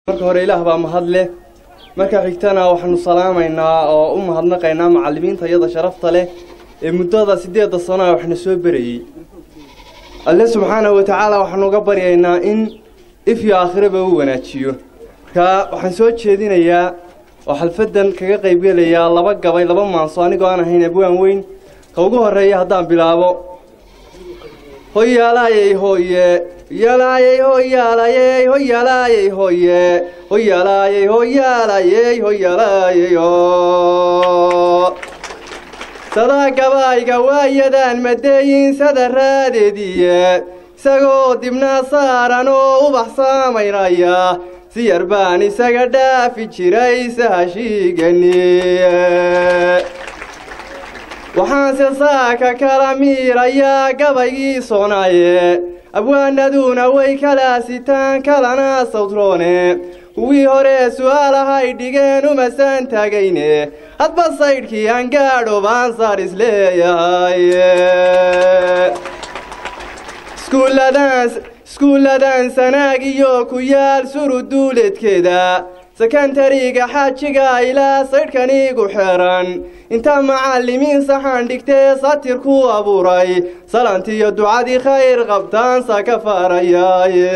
marka hore ilaah baa mahad leh marka xigtana waxaanu salaamaynaa oo u mahadnaqaynaa macallimiinta iyada sharafta leh ee muddada siddeedda sano a waxna soo berayey alle subxaanahu wa tacaala waxaanu uga baryaynaa in if iyo aakhiraba u wanaajiyo markaa waxaan soo jeedinayaa oo xalfaddan kaga qaybgelayaa laba gabay laba maanso anigoo aan ahayn abwaan weyn ka ugu horreeya haddaan bilaabo hoyalaayey hoye yalaayey hoyaalayey hoyalaayey hoye hoyalaayey hoyaalayey hoyalaayey o sadaa gabaayga waayadaan madeeyin sada raadeediye isagoo dibnaa saaran oo ubax saamaynaya si yar baan isaga dhaafi jiray sahashiigani waxaanse saaka kala miirayaa gabaygii soonaaye abwaanaduna way kala sitaan kalana sawtroone kuwii hore su'aalahay dhigeen umasaan taagayne hadba saydhkii aan gaadho baan saar isleeyahay iskuulladan sanaag iyo ku yaal suruduuleedkeeda sekantariga xaajiga ilaa saydhkaniigu xeeran inta macallimiin saxaan dhigtee satir ku abuuray salantiyo ducadii khayr qabtaansa ka faarayaaye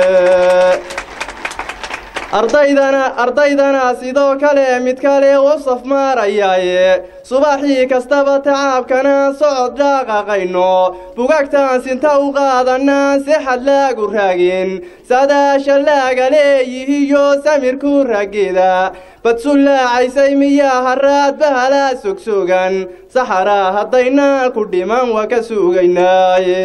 ardaydana ardaydana sidoo kale mid kale u safmaarayaaye subaxii kastaba tacaabkanaan socod dhaaqaqayno bugagtaan sinta u qaadanaan si xad laagu raagin sadaasha laaga leeyihiyo samirku raggeeda badsullaacaysay miyaa haraad bahalaa sogsogan saxaraa haddaynaan ku dhiman waa ka sugaynaaye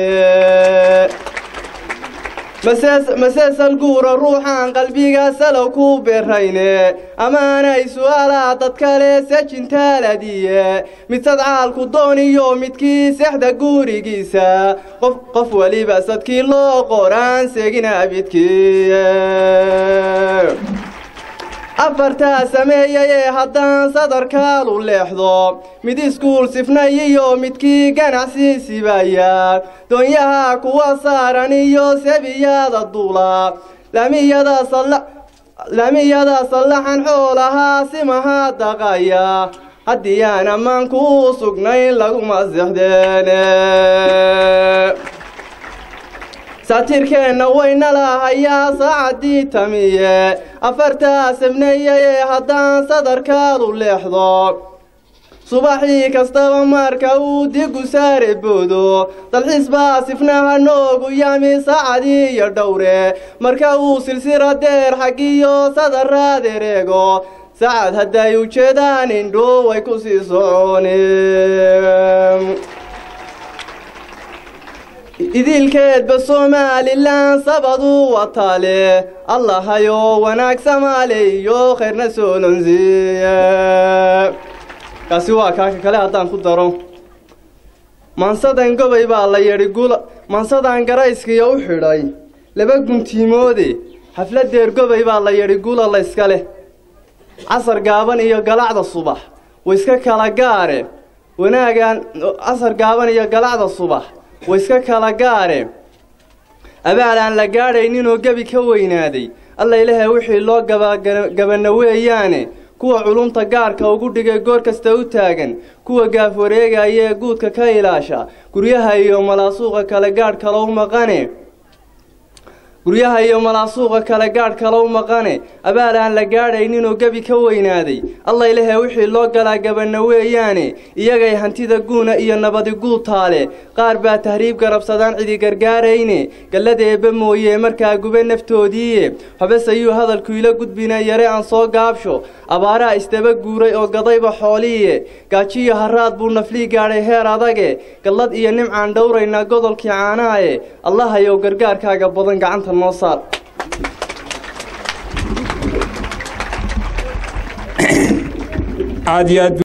maseesal guura ruuxaan qalbiga salow ku beerayne amaanay su'aalaa dad kale sejintaaladiye mid sadcaalku dooniyo midkii sexda gurigiisa qof qof weliba sadkii loo qoraan segina bidkii afartaa sameeyayee haddaan sadarkaalu leexdo mid iskuul sifnay iyo midkii ganacsi sibaya doonyaha kuwa saaran iyo sebiyada duula lamiyada sallaxan xoolahaa simaha daqaya haddii aan ammaanku u sugnayn laguma sexdeene saatirkeenna wayna lahayaa saacaddii tamiye afartaa sabneeyayee haddaan sadarkaadu leexdo subaxii kastaba marka uu digu saare boodo dalxiis baa sifnaha noogu yami saacadii iyo dhowre marka uu silsira deer xaggiyo sadaraad ereego sacad hadday ujeedaan indho way ku sii soconeen idilkeedba somalilan sabaduu wataale allahayo wanaag samaaleyo khayrna soolonsiiye kaasi waa kaaka kale haddaan ku daro maansadan gobay baa la yidhi gula maansadan garayskiyo u xidhay laba guntiimoode xafladeer gobay baa la yidhi gula layska leh casar gaaban iyo galacda subax waiska kala gaare wanaagan casar gaaban iyo galacda subax waiska kala gaare abaal aan la gaadhayninoo gebi ka weynaaday alla ilahay wixii loo gabagabana weeyaane kuwa culumta gaarka ugu dhigay goor kasta u taagan kuwa gaaf wareegaya ee guudka ka ilaasha guryaha iyo malaasuuqa kale gaadh kalow maqane guryaha iyo malaasuuqa kale gaadh kalow maqane abaal aan la gaadhayninoo gebi ka weynaaday alla ilahe wixii loo galaa gabana weeyaane iyagay hantida guuna iyo nabadi guutaale qaar baa tahriib garabsadaan cidi gargaarayne gallada eebba mooye markaa gube naftoodiiye habesayuu hadalku ila gudbina yare aan soo gaabsho abaaraa isdaba guuray oo gadayba xooliiye gaajiyo haraad buu naflii gaadhay heer adage gallad iyo nimcaan dhowraynaa godolkii caanaaye allahayow gargaarkaaga badan gacanta noo saar aad iyo aad